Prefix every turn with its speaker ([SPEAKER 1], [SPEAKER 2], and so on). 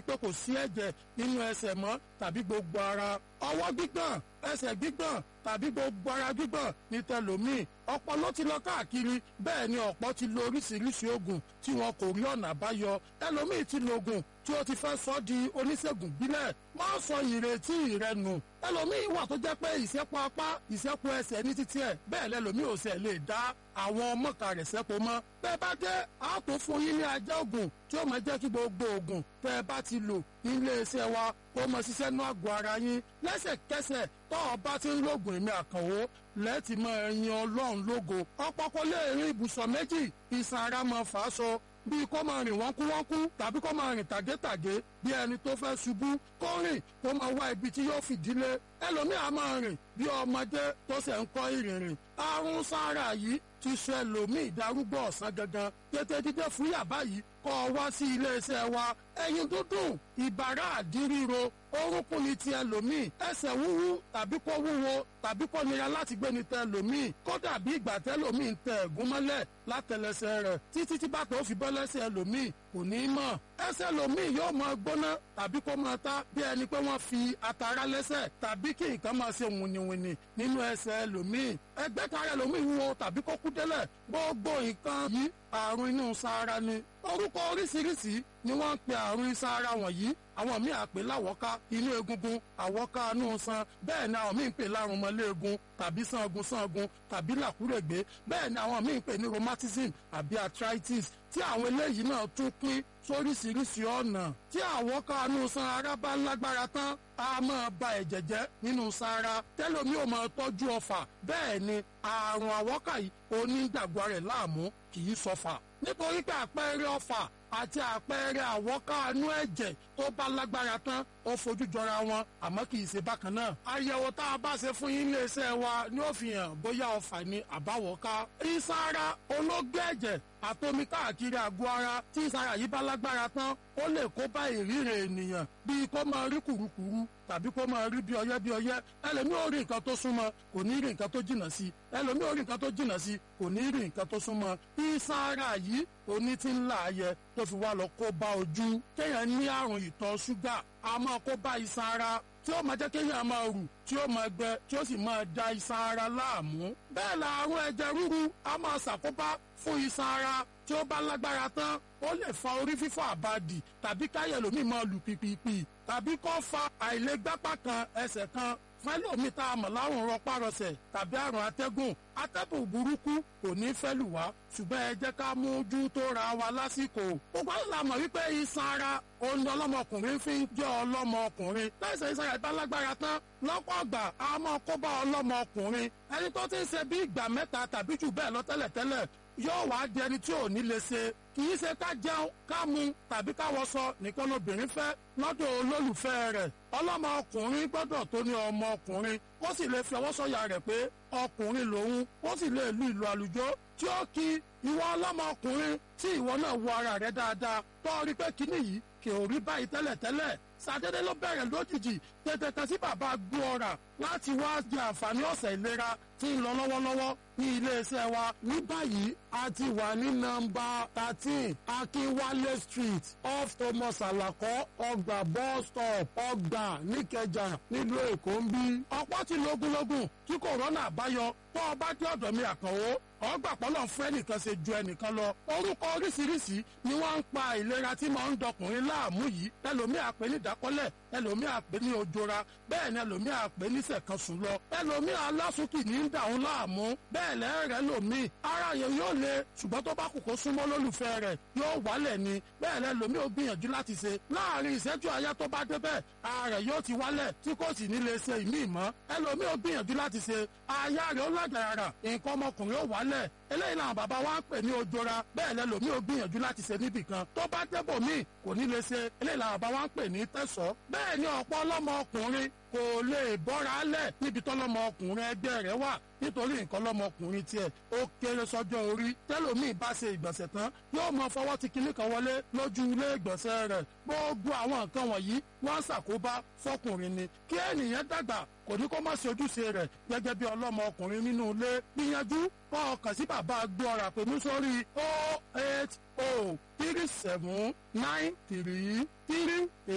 [SPEAKER 1] pé kò sí ẹ̀jẹ̀ nínú ẹsẹ̀ mọ́ tàbí gbogbo ara ọwọ́ gbígbọ̀n ẹsẹ̀ gbígbọ̀n tàbí gbogbo ara gbígbọ̀n ní tẹlòmíì ọ̀pọ̀ ló ti lọ káàkiri bẹ́ẹ̀ ni ọ̀pọ̀ ti lo oríṣiríṣi oògùn tí wọn kò rí ọ̀nà àbáyọ ẹlòmíì ti lo oògùn tí ó ti fẹ́ sọ di oníṣègùn bílẹ̀ wọ́n sọ ìrètí rẹ nù ẹlòmíì wà tó jẹ́ pé ìṣẹ́pọ̀ apá ìṣẹ́pọ̀ ẹsẹ̀ ní títí ẹ̀ bẹ́ẹ̀ lẹ́lòmíì ò sẹ̀ lè dá àwọn ọmọkà rẹ̀ sẹ́pọ̀ mọ́ bẹ́ẹ̀ bá dé a tó fún yín ní ajá oògùn tí ó máa jẹ́ kí gbogbo oògùn tẹ́ ẹ bá ti lò nílé iṣẹ́ wa kó máa ṣiṣẹ́ nú àgọ́ ara yín lẹ́sẹ̀kẹsẹ̀ tọ́ ọ bá ti ń lògùn èmi àkànwó lẹ́ẹ̀tì máa yin ọlọ́run lógo ọ̀pọ̀ kò lè rin ibùsọ̀ méjì ìsàn ara máa fà á sọ bíi kó máa rìn wọ́n kú wọ́n kú tàbí kó máa rìn tàgétàgé bí ẹni tó fẹ́ ṣubú kó rìn kó máa wá ibi tí yóò fìdílé ẹlòmíà máa rìn bí ọmọdé tó ṣẹ̀ ń kọ́ ìrìnrìn àrùn sára yìí ti sọ ẹlòmíì darúgbó ọ̀sán gangan tètè dídé fún yàbá yìí kọ́ ọ wá sí iléeṣẹ́ wa ẹyin dúdùn ìbàrá àdíríro orúnkún ni ti ẹlòmíì ẹsẹ̀ wúwú tàbí kó wúwo tàbí kó nira láti gbé ni tẹ ẹlòmíì kódà bí ìgbà tẹlòmíì ń tẹ ẹ̀gún mọ́lẹ̀ látẹlẹsẹ̀ rẹ̀ títí tí bàtà ó fi bọ́ lẹ́sẹ̀ ẹlòmíì kò ní í mọ̀ ẹsẹ̀ ẹlòmíì yóò máa gbóná tàbí kó máa ta bí ẹni pé wọ́n fi atara lẹ́sẹ̀ tàbí kí nǹkan máa ṣe wìnìwìnì nínú ẹsẹ̀ ẹlòmíì ẹgbẹ́ tara ẹlòmíì wúwo tàbí kó kú délẹ̀ gbogbo nǹkan yìí àrùn inú sára ni orúkọ oríṣiríṣi ni wọ́n ń pe àrùn sára wọ̀nyí àwọn míì àpè láwọ́ká inú egungun àwọ́ká inú san bẹ́ẹ̀ ni àwọn míì ń pè lárùn mọ́lẹ́ẹ̀gùn tàbí sangun sangun tàbí làkúrègbé bẹ́ẹ̀ ni àwọn míì ń pè ní rheumatism àbí arthritis tí àwọn eléyìí náà tún pín sóríṣiríṣi ọ̀nà tí àwọ́ká inú san ara bá lágbára tán a máa ba ẹ̀jẹ̀ jẹ́ nínú sára tẹ́lómi ò máa tọ́jú ọfà bẹ́ẹ̀ ni àrùn àwọ́ká yìí onígbàgbọ́ rẹ̀ láàmú kì í sọfà nítorí pé àpẹẹrẹ ọfà àti àpẹẹrẹ àwọ́kánú ẹ̀jẹ̀ tó bá lágbára tán ó fojú jọra wọn àmọ́ kì í ṣe bákan náà. àyẹ̀wò tá a bá ṣe fún yín iléeṣẹ́ wa ni ó fi hàn bóyá ọfà ni àbáwọ́ká. ìsara ológé ẹ̀jẹ̀ àtomi káàkiri àgọ́ ara tí ìsara yìí bá lágbára tán ó lè kó bá ìrírí ènìyàn bíi kó máa rí kùrukùru tàbí kó máa rí bí ọyẹ́ bí ọyẹ́ ẹlòmíì ò rí nǹkan tó súnmọ́ kò ní rí nǹkan tó jìnnà sí ẹlòmíì ò rí nǹkan tó jìnnà sí kò ní rí nǹkan tó súnmọ́ ìsara yìí oní ti ń láàyè tó fi wá lọ kó bá ojú kéèyàn ní àrùn ìtọ̀ ṣúgà a máa kó bá iṣan ara tí ó máa jẹ́ kéèyàn máa rù tí ó máa gbẹ tí ó sì máa da iṣan ara láàmú. bẹ́ẹ̀ la àrùn ẹ̀jẹ̀ ríru a máa ṣàkóbá fún iṣan ara tí ó bá lágbára tán ó lè fa orí fífọ́ àbàdì tàbí káyẹ̀ lómi máa lù pìpìpì tàbí kó fa àìlègbápá kan ẹsẹ̀ kan fẹ́lòmí tá a mọ̀ láwọn rọpárọsẹ̀ tàbí àrùn atẹ́gùn atẹ́gùn burúkú kò ní fẹ́ lù wá ṣùgbọ́n ẹ jẹ́ ká mójú tó ra wa lásìkò. gbogbo àwọn làmọ̀ wípé iṣan ara òun ni ọlọ́mọkùnrin fi ń jẹ́ ọlọ́mọkùnrin lẹ́sẹ̀ iṣan rẹ̀ bá lágbára tán lọ́pọ̀ ọgbà a máa kó bá ọlọ́mọkùnrin ẹni tó ti ń ṣe bí ìgbà mẹ́ta tàbí jù bẹ́ẹ̀ lọ tẹ́lẹ̀tẹ́lẹ̀ yóò wá di ẹni tí ò ní lè ṣe kì í ṣe ká jẹun ká mu tàbí ká wọṣọ nìkan lóbìnrin fẹ́ lọ́dọ̀ olólùfẹ́ rẹ̀ ọlọ́mọkùnrin gbọ́dọ̀ tó ní ọmọkùnrin ó sì lè fi ọwọ́ sọ̀yà rẹ̀ pé ọkùnrin lòun ó sì lè lu ìlú àlùjọ tí ó kí ìwọ ọlọ́mọkùnrin tí ìwọ náà wo ara rẹ̀ dáadáa tó rí pé kíní yìí kì ò rí báyìí tẹ́lẹ̀tẹ́lẹ̀ sàdédé ló bẹ̀rẹ̀ lójijì tètè kan sí bàbá gbóọ̀rà láti wá jẹ àǹfààní ọ̀sẹ̀ ìlera tí ń lọ lọ́wọ́lọ́wọ́ ní iléeṣẹ́ wa ní báyìí a ti wà ní nọ́mbà thirteen akínwálé street off thomas alakọ ọgbà bus stop ọgbà níkẹjà nílùú èkó ń bí. ọ̀pọ̀ ti lógúnlógún kí kòrónà àbáyọ tó o bá dé ọ̀dọ̀ mi àkànwó ọgbà pọ́lọ̀ fún ẹnìkan ṣe ju ẹnìkan lọ. orúkọ oríṣiríṣi ni wọ́n ń pa ìlera tí máa ń dọkùnrin láàmú yìí ẹlòmíì àpè ní ìdákọ́lẹ̀ ẹlòmíì àpè ní ojora bẹ́ẹ̀ ni ẹlòmíì àpè ní sẹ̀kan-sùn lọ ẹlòmíì alásùnkì ní ń dà ń láàmú bẹ́ẹ̀ lẹ́rẹ̀ẹ́ lòmíì ara yẹn yóò le ṣùgbọ́n tó bá kù kó súnmọ́ lólùfẹ́ rẹ̀ yóò wálẹ̀ ni bẹ́ẹ̀ lẹ́ lòmíì ò gbìyànjú láti ṣe láàrin ìṣẹ́jú àyá tó bá débẹ̀ ara rẹ̀ yóò ti wálẹ̀ tí kò sì ní lè ṣe ìmí ìmọ̀ ẹlòmíì ò gbìyànjú láti ṣe aya rẹ̀ ó lágàrà nǹkan ọmọkùnrin ó wálẹ̀ eléyìí làwọn bàbá wa ń pè ní ojora bẹ́ẹ̀ lẹ́ lòmíì ò gbìyànjú láti ṣe níbì kan tó bá débò míì kò ní lè ṣe eléyìí làwọn bàbá wa ń pè ní tẹ̀sọ́ bẹ́ẹ̀ ni ọ̀pọ̀ ọlọ́mọ ọkùnrin kò lè bọ́ra lẹ̀ níbi tọ́lọ́mọ ọkùnrin ẹgbẹ́ rẹ̀ wà nítorí nǹkan lọ́mọkùnrin tiẹ̀ ó kéré sọ́jọ́ orí tẹ́lòmíì bá ṣe ìgbọ̀nsẹ̀ tán yóò mọ fọwọ́ ti kinní kan wọlé lójú ilé ìgbọ̀nsẹ̀ rẹ̀ gbogbo àwọn nǹkan wọ̀nyí wọ́n ṣàkóbá fọkùnrin ni kí ènìyàn dàgbà kò ní kó má ṣe ojúṣe rẹ̀ gẹ́gẹ́ bí ọlọ́mọ ọkùnrin nínú ilé gbìyànjú kọ́ ọkàn sí bàbá gbọ́ra pẹ̀lú sórí o eight o three seven nine three three eight.